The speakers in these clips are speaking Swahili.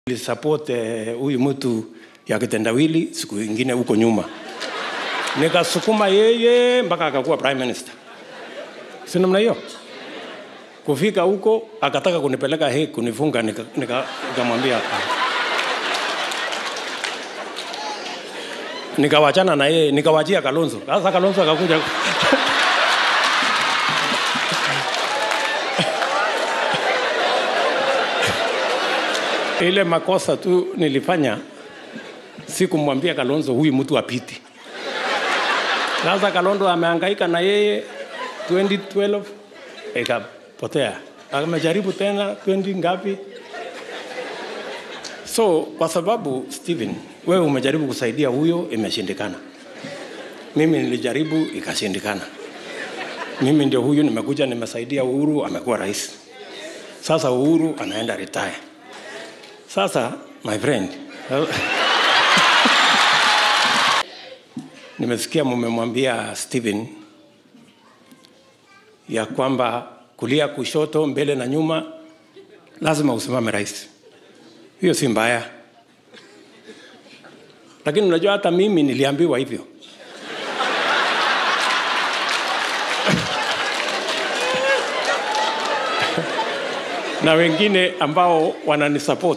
Nilisupport eh, huyu mtu ya kitendawili siku ingine huko nyuma, nikasukuma yeye mpaka akakuwa prime minister, si namna hiyo. Kufika huko akataka kunipeleka he kunifunga, nikamwambia nika, nikamwambia hapana. nikawachana na yeye nikawachia Kalonzo. Sasa Kalonzo akakuja ile makosa tu nilifanya, sikumwambia Kalonzo huyu mtu apiti. Sasa Kalonzo amehangaika na yeye 2012 ikapotea, amejaribu tena 20 ngapi. So kwa sababu Steven, wewe umejaribu kusaidia huyo, imeshindikana. Mimi nilijaribu ikashindikana. Mimi ndio huyu nimekuja nimesaidia Uhuru, amekuwa rais. Sasa Uhuru anaenda retire. Sasa my friend, nimesikia mumemwambia Steven ya kwamba kulia, kushoto, mbele na nyuma lazima usimame rais. Hiyo si mbaya, lakini unajua hata mimi niliambiwa hivyo. na wengine ambao wananisupport,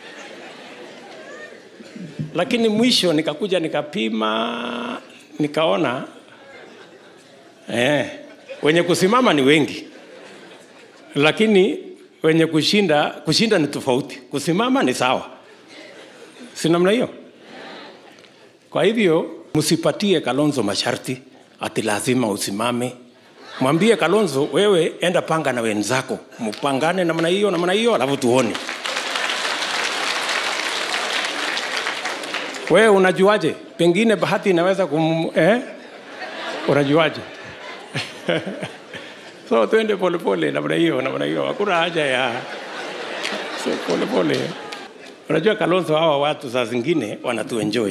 lakini mwisho nikakuja nikapima, nikaona eh, wenye kusimama ni wengi, lakini wenye kushinda kushinda ni tofauti. Kusimama ni sawa, si namna hiyo? Kwa hivyo msipatie Kalonzo masharti ati lazima usimame. Mwambie Kalonzo, wewe enda panga na wenzako, mpangane namna hiyo namna hiyo, alafu tuone. Wewe unajuaje? Pengine bahati inaweza kum eh? Unajuaje? so twende polepole namna hiyo namna hiyo, hakuna haja ya so polepole. Unajua Kalonzo, hawa watu saa zingine wanatuenjoy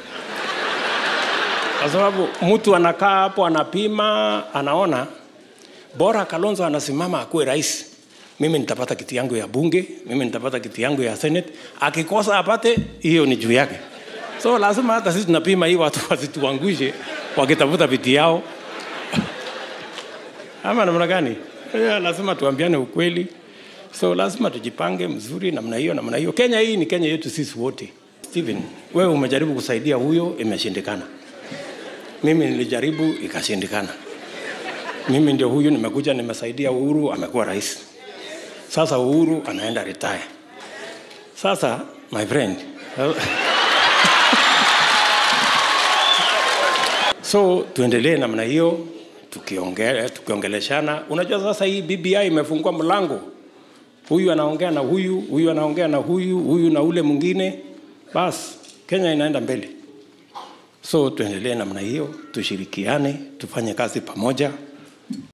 kwa sababu mtu anakaa hapo anapima, anaona bora Kalonzo anasimama akuwe rais, mimi nitapata kiti yangu ya bunge, mimi nitapata kiti yangu ya senate. Akikosa apate, hiyo ni juu yake. So lazima hata sisi tunapima hii watu wasituangushe wakitafuta viti yao ama namna gani? Yeah, lazima tuambiane ukweli, so lazima tujipange mzuri namna hiyo namna hiyo. Kenya hii ni Kenya yetu sisi wote. Steven, wewe umejaribu kusaidia huyo, imeshindikana. Mimi nilijaribu ikashindikana. Mimi ndio huyu nimekuja nimesaidia Uhuru, amekuwa rais. Sasa Uhuru anaenda retire. Sasa my friend, so tuendelee namna hiyo tukiongea tukiongeleshana. Unajua sasa hii BBI imefungua mlango, huyu anaongea na huyu, huyu anaongea na huyu, huyu na ule mwingine, basi Kenya inaenda mbele. So tuendelee namna hiyo, tushirikiane, tufanye kazi pamoja.